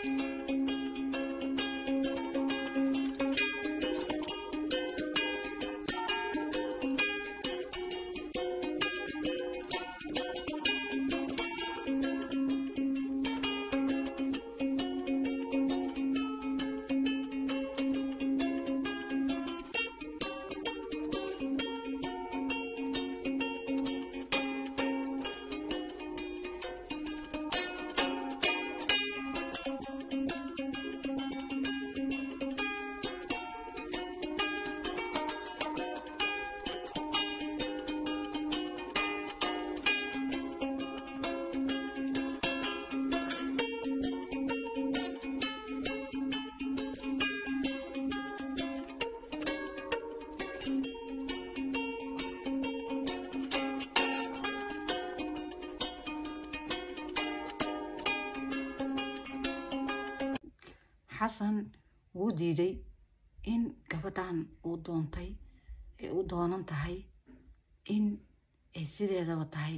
xasan wuu diiday in gabadhan uu doontay ay u doonan tahay in ay sideedaba tahay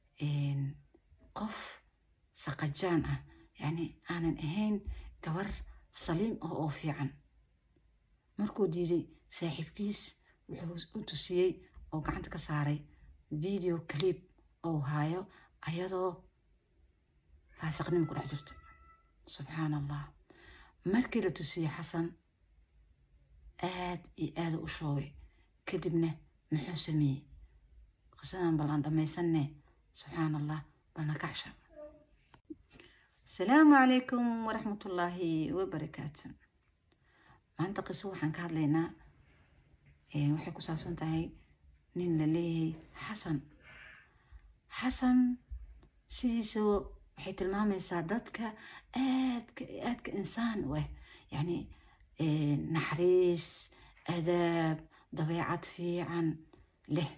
qof saqajaan ah yacni aanan ahayn gabar saliim ah oo fiican markuu diiday saaxiibkiis wuxuu u tusiyey oo gacanta ka saaray video clip oo haayo ayadoo faasiqnimo ku dhex jirto subxaan allah markii la tusiyey xasan aad iyo aada u shoogay kadibna muxuu sameeyey qisadan bal aan dhammaysanne subxaan allah balna kacsha asalaamu calaykum waraxmatullaahi wabarakaatu maanta qiso waxaan ka hadlaynaa waxay ku saabsan tahay nin la leeyahay xasan xasan sidiisa waxay tilmaamaysaa dadka aadka aadka insaan u ah yacni naxariis adaab dabeecad fiican leh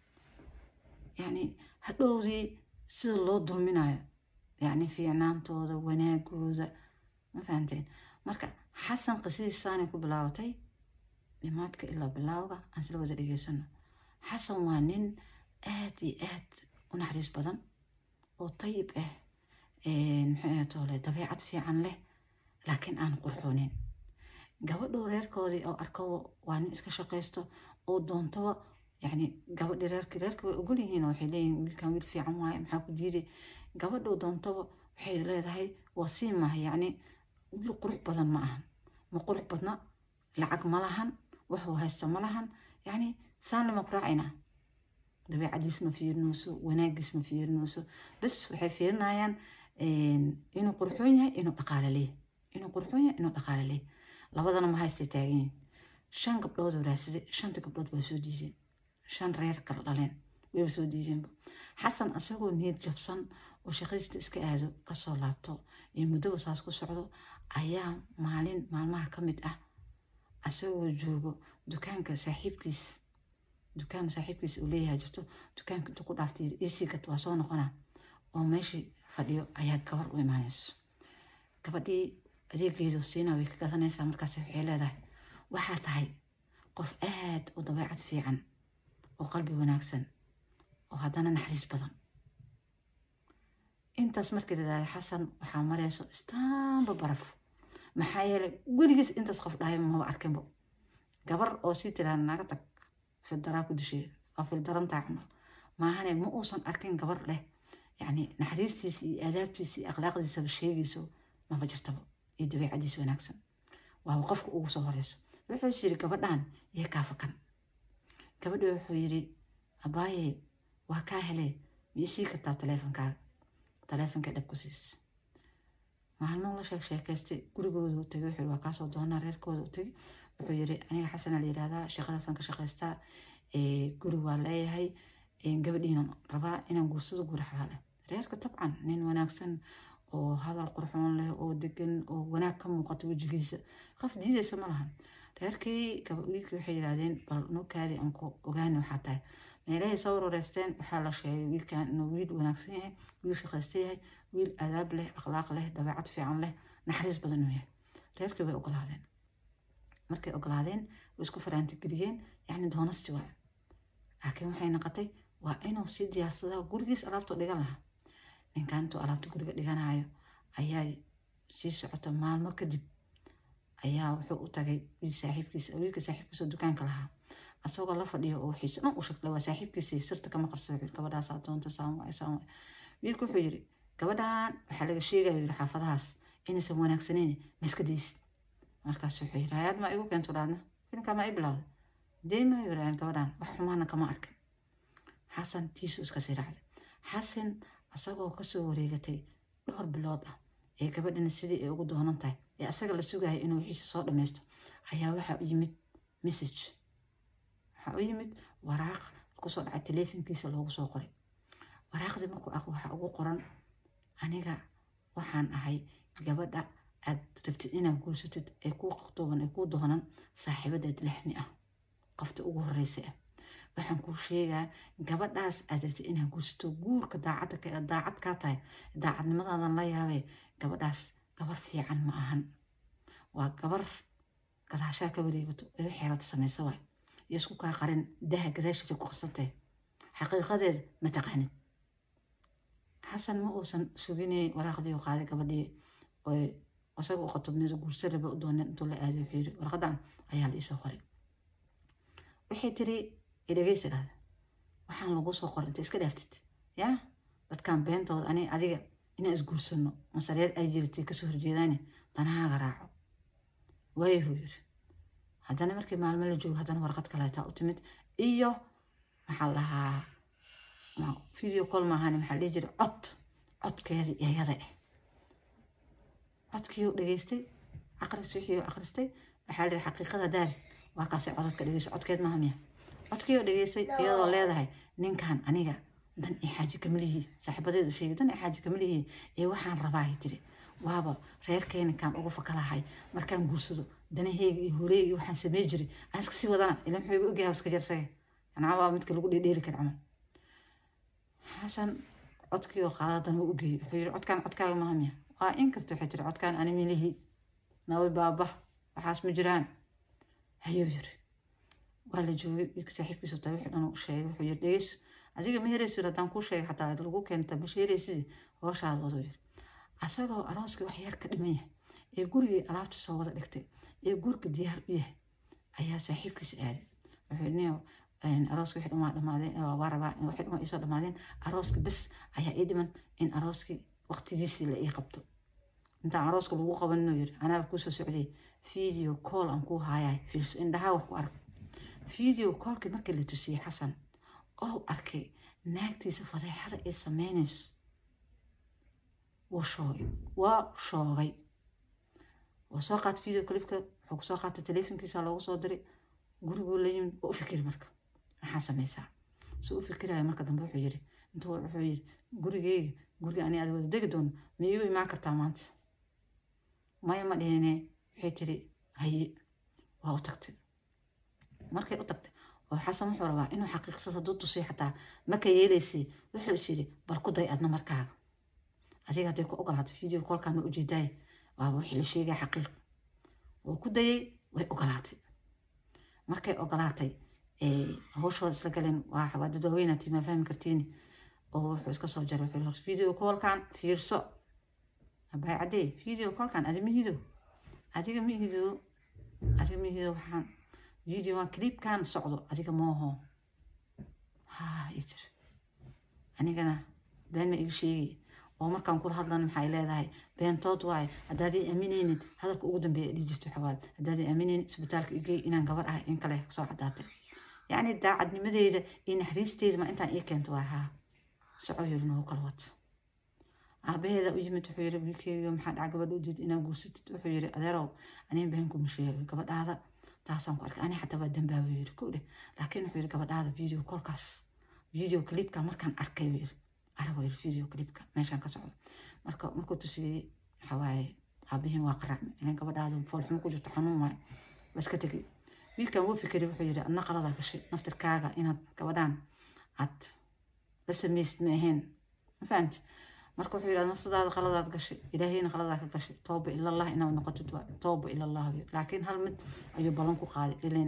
yacni hadhowdii sida loo dulminayo yacni fiicnaantooda wanaagooda ma fahanteen marka xasan qisadiisaanay ku bilaabatay dhimaadka ilaa bilaawga aan sila wada dhegeysano xasan waa nin aad iyo aad u naxariis badan oo tayib ah maxay toole dabeecad fiican leh laakiin aan qurxoonin gabadhuu reerkoodii oo arko waa nin iska shaqaysto oo doontaba yacni gabadhi reerki reerki way ogol yihiin waxay leeyihin wiilkan wiil fiican waaye maxaa ku diiday gabadhuu doontaba waxay leedahay waa sii maaha yacni wiil qurux badan ma ahan ma qurux badna lacag ma lahan waxuu haysta ma lahan yacni saan lama ku raacaynaa dabeecadiis ma fiirinayso wanaagiis ma fiirinayso bas waxay fiirinayaan inuu qurxoon yahay inuu dhaqaale leeyahy inuu qurxoon yahay inuu dhaqaale leeyahy labadana ma haystay taagan yihin shan gabdhood oo raadsaday shanta gabdhood waa soo diideen shan reer kala dhaleen wayba soo diideenba xasan asagoo niyad jabsan oo shaqadiista iska aado kasoo laabto iyo muddoba saas ku socdo ayaa maalin maalmaha ka mid ah asagoo joogo dukaanka saaxiibkiis dukaan saaxiibkiis uu leeyahay jirto dukaanka intuu ku dhaaftay isigat waa soo noqonaa oo meeshii fadhiyo ayaa gabar u imaanayso gabadhii adeegeedu siina way ka gadanaysaa markaas waxay leedahay waxaa tahay qof aad u dabeecad fiican oo qalbi wanaagsan oo haddana naxariis badan intaas markii la dhahday xasan waxaa marayso istaanba baraf maxaa yeelay weligiis intaas qof dhahay maba arkinbo gabar oo sii tiraada naga tag fildaraa ku dishay waa fildarantaa camal maahane ma uusan arkin gabar leh yacni naxariistiisa iyo aadaabtiisa iyo akhlaaqdiisaba sheegayso maba jirtaba iyo dabeecadiisa wanaagsan waaba qofka ugu soo horeyso wuxuu yiri gabadhan iyo kaafakan gabadhi wuxuu yiri abaaye waa kaa hele ma isii kartaa taleefonkaaga taleefonka dhab ku siis maalmo la sheeg sheekaystay gurigooda u tegay wuxuu waa kaasoo doonaa reerkooda u tegay wuxuu yiri aniga xasana la yirahdaa shaqadaasaan ka shaqaystaa guri waa leeyahay gabadhiina rabaa inaan guursado guri xalaale reerka tabcan nin wanaagsan oo hadal qurxoon leh oo degan oo wanaag ka muuqato wejigiisa qof diidaysa ma lahan reerkii wiilkii waxay yidhahdeen bal nukaadii aan ku ogaani waxaa tahay meelahay soo wareysteen waxaa la sheegay wiilkan inuu wiil wanaagsan yahay wiil shaqaysta yahay wiil adaab leh akhlaaq leh dabeecad fiican leh naxariis badan inuu yahay reerkii way ogolaadeen markay ogolaadeen way isku faraantigeliyeen yacni doonasti waa laakiin waxay noqotay waa inuu sii diyaarsadaa gurigiis alaabta dhigan lahaa ninkan intuu alaabta guriga dhiganayo ayaa sii socoto maalmo kadib ayaa wuxuu u tagay wiil saaxiibkiisa wiilka saaxiibkiisa oo dukaanka lahaa asagoo la fadhiyo oo wixiisa dhan u sheegtay waa saaxiibkiisa sirta kama qarsa wuxuu gabadhaasaa doonta saan waay saan waay wiilku wuxuu yiri gabadhan waxaa laga sheegaya yiri xaafadahaas inaysan wanaagsaneyn ma iska daysid markaas wuxuu yiri hayaad ma igu keento dhaadna filimkaa ma i bilowda dee ma yiraan gabadhan wax xumaana kama arkin xasan tiisu iska sii raacday xasan asagoo kasoo wareegatay dhowr bilood ah ee gabadhana sidii ay ugu doonan tahay ee asaga la sugaya inuu wixiisa soo dhammaysto ayaa waxaa u yimid message waxaa u yimid waraaq kusoo dhacay taleefonkiisa loogu soo qoray waraaqdii markuu arko waxaa ugu qoran aniga waxaan ahay gabadha aad rabtid inaad guursatid ee kuu qaqtooban ee kuu doonan saaxiibadeed lixmi ah qofta ugu horeysa ah waxaan kuu sheegaa gabadhaas aad rabtid inaad guursato guurka daacadda daacad kaa tahay daacadnimadaadan la yaabee gabadhaas gabar fiican ma ahan waa gabar gadaashaa ka wareegato ee wixii rabta samaysa waay iyo isku kaa qarin daha gadaashiisa ku qarsantahay xaqiiqadeeda ma taqaanid xasan ma uusan suginay waraaqdii u qaaday gabadhii oy isaga u qatobneed guursa raba u dooneen intuu la aaday wuxuu yiri warqadan ayaa la iisoo qoray waxay tiri idhageysa dhahda waxaan lagu soo qoray inta iska dhaaftid yaa dadkan beentooda ani adiga inaan isguursano masareer ay jiratay kasoo horjeedaane danahaaga raaco waayahuu yiri haddana markii maalmo la joogo haddana warqad kaleetaa u timid iyo maxaa lahaa video call maahan maxaa dhihi jiray cod codkeedii iyada ah codkii uu dhageystay aqris wixii uu akhristay waxaa lihi xaqiiqada daari waa kaasay codadka dhegeysa codkeed maaha miya codkii uu dhageystay iyadoo leedahay ninkan aniga dan i xaaji kamalihi saaxiibadeed u sheegay dan i xaaji kamalihi ee waxaan rabaahi tiri waaba reerkeeninkaan ugu fakalahay markaan guursado danaheyga iyo hooleyga iyo waxaan samey jiray aan iska sii wadana ila muxuu igu ogyahay iska jarsaga anaa waa midka lagu dheedheeri kara camal xasan codkii oo qaadadan u geeyey wuxuu yiri codkaan codkaaga maaha miya waa in karta waxay tiri codkaan ani milihi nabi baaba waxaas ma jiraan hayuu yiri waa la joogay wiilka saaxiibkiisa taa wixii dhan u sheegay wuxuu yiri dhegeys adiga ma heraysid haddaan kuu sheegay xataa lagu keenta ma sheeraysid hooshaada wado yiri asagoo arooskii wax yar ka dhiman yahay ee gurigii alaabta soo wada dhigtay ee gurka diyaar u yahay ayaa saaxiibkiisa aaday wuxuu yiri arooska wixii dhan waa dhamaadeen waa rabaa wixii dhan waa iisoo dhamaadeen arooska bes ayaa ii dhiman in arooskii waqtigiisii la ii qabto intaan arooska lagu qaban inuu yiri anaaba kusoo socday video call aan kuu haayay fiirso indhahaa wax ku arag video callkii markii la tusiyey xasan oo arkay naagtiisa fadeexada ay sameynayso wuu shoogay waa shoogay wuu soo qaatay video clipka wuxuu kusoo qaatay teleefonkiisa loogu soo diray guriguu la yimid waa u fikiri marka maxaa sameysaa soo u fikiraya marka dambe wuxuu yiri intuu wuxuu yiri gurigeyga guriga ani aad wada degi doono ma iigu imaan kartaa maanta maya ma dhihine waxay tiri haye waa u tagtay markay u tagtay oo xasan wuxuu rabaa inuu xaqiiqsad hadduu tusiyo xataa maka yeelaysay wuxuu is yiri bal ku day adna markaaga adiga hadday ku ogolaato video kolkaan ma ujeedaay waaba wixii la sheegaya xaqiiq wuu ku dayay way ogolaatay markay ogolaatay hawshooda isla galeen waa dad waaweynaati maa fahmi kartiini oo wuxuu iska soo jaray wuxuu hor video callkan fiirso habay caddee video callkan adi mihido adiga mihido adiga mihido waxaan videogan clipkan socdo adiga mooho ha ii jir anigana been ma iga sheegay oo markaan kula hadlan maxay leedahay beentood waaye haddaaday aaminaynin hadalka ugu dambeeya dhii jirto waxawaad haddaaday aaminaynin isbitaalka igey inaan gabar ahay in kale soo caddaatay yacni daacadnimadeyda iyo naxariisteyda ma intaan ii keento waa haa soco yiri noogu kala wato aabaheeda u yimid wuxuu yiri wiilkeyga maxaa dhaca gabadha u diid inaad guursatid wuxuu yiri adeerow aniga beenkuma sheego gabadhaada taasaan ku arkay ani xataa waa dambaabu yiri kow dheh laakiin wuxuu yiri gabadhaada video kolkaas video clipka markaan arkay yiri aragoo yiri video clipka meeshaan ka socdo marka markuu tusiyey waxa waaye aabihiin waa qaracme ilan gabadhaada foolxumo ku jirto xanuun waaye waa iska tegay wiilkan wuu fikiray wuxuu yiri adna qaladaa gashay naftirkaaga inaad gabadhaan aad la samaysid ma ahayn ma fahamti marka wuxuu yidhahda nafsadaada qaladaad gashay ilaahayna qaladaa ka gashay tooba ilallah inaad noqotid waa tooba ilallah laakiin hal mid ayuu ballan ku qaaday ileen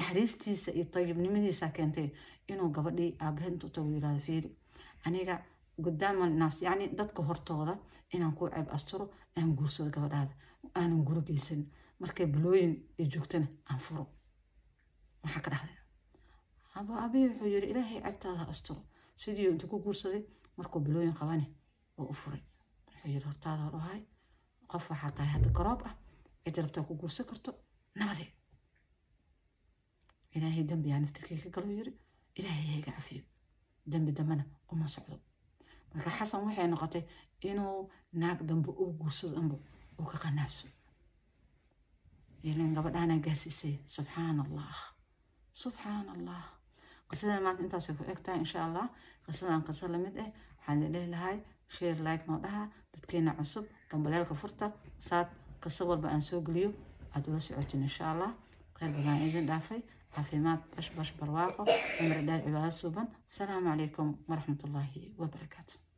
naxariistiisa iyo tayibnimadiisa keentay inuu gabadhii aabaheed intuu tago yidhahdo fiiri aniga gudaama naas yacni dadka hortooda inaan ku ceeb asturo aan guursado gabadhaada aanan guro geysan markay balooyin ay joogtana aan furo maxaa ka dhahday aba abiy wuxuu yiri ilaahay ceebtaada ha asturo sidii intuu ku guursaday markuu balooyin qabane oo u furay wuxuu yiri hortaada hor ahay qof waxaa tahay hadda garoob ah cid rabtaa ku guursan karto nabade ilaahay dembi yaa naftirkii ka galo yiri ilaahay ha iga cafiyo dembi dambena uma socdo marka xasan waxay noqotay inuu naag dambe uu guursado dhanba uu ka qanaaso ilan gabadhaana gaarsiisay subxaan allah subxaan allah qisadan maanta intaasay ku eg tahay insha allah qisadan qiso lamid ah waxaan lehi lahay share like noo dhaha dadkeena cusub gambaleelka furta saad qiso walba aan soo geliyo aad ula socotin insha allah kheyr badan idin dhaafay caafimaad bash bash barwaaqo cimri dheer cibaado suuban asalaamu calaykum waraxmatullaahi wabarakaatu